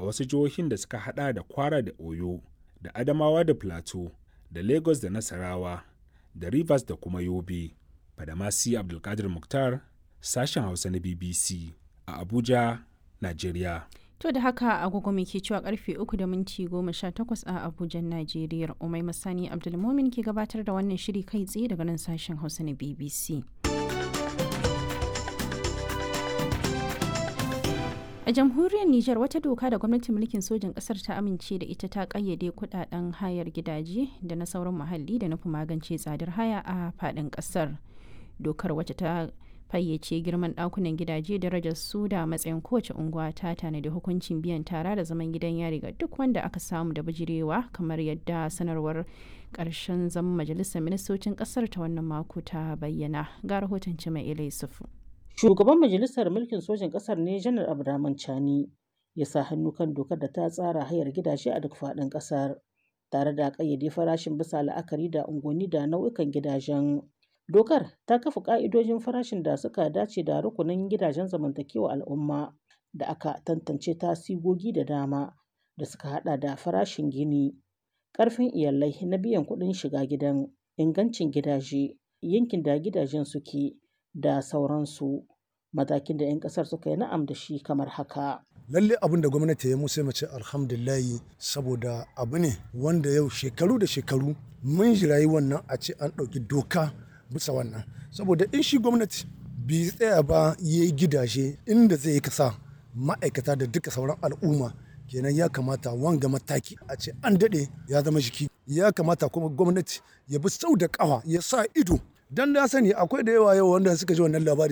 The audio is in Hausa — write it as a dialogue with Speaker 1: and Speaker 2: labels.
Speaker 1: a wasu jihohin da suka hada da kwara da oyo da adamawa da plateau da lagos da nasarawa da rivers da kuma yobe fadamasi abdulkadir muktar sashen hausa na bbc a abuja nigeria
Speaker 2: To da haka agogo ke cewa karfe uku da minti goma sha takwas a Abuja, Najeriya. Umai Masani Abdulmomin ke gabatar da wannan shiri kai tsaye daga nan sashen Hausa na BBC. A jamhuriyar Nijar wata doka da gwamnatin mulkin sojin ƙasar ta amince da ita ta ƙayyade kuɗaɗen hayar gidaje da na sauran muhalli da nufin magance tsadar haya a faɗin ƙasar. Dokar wacce ta fayyace girman ɗakunan gidaje darajar su da matsayin kowace unguwa ta tanadi hukuncin biyan tara da zaman gidan yari ga duk wanda aka samu da bijirewa kamar yadda sanarwar ƙarshen zaman majalisar ministocin ƙasar ta wannan mako ta bayyana ga rahoton cima ilai sufu.
Speaker 3: Shugaban majalisar mulkin sojin ƙasar ne janar Abdurrahman Chani ya sa hannu kan dokar da ta tsara hayar gidaje a duk faɗin ƙasar tare da ƙayyade farashin bisa la'akari da unguwanni da nau'ikan gidajen. Dokar ta kafa ƙa'idojin farashin da suka dace da rukunin gidajen zamantakewa al'umma da aka tantance ta sigogi da dama da suka hada da farashin gini, ƙarfin iyalai na biyan kuɗin shiga gidan, ingancin gidaje, yankin da gidajen suke da sauransu. Matakin da 'yan ƙasar suka yi na'am da shi kamar haka.
Speaker 4: lalle abin da gwamnati ya musu mace alhamdulillahi saboda abu ne wanda yau shekaru da shekaru mun jirayi wannan a ce an ɗauki doka bisa wannan saboda in shi gwamnati bai tsaya ba ya yi gidaje inda zai kasa ma'aikata da duka sauran al'umma kenan ya kamata wanga mataki a ce an daɗe ya zama jiki ya kamata kuma gwamnati ya bi sau da ƙafa ya sa ido dan na sani akwai da yawa yau wanda suka ji wannan labari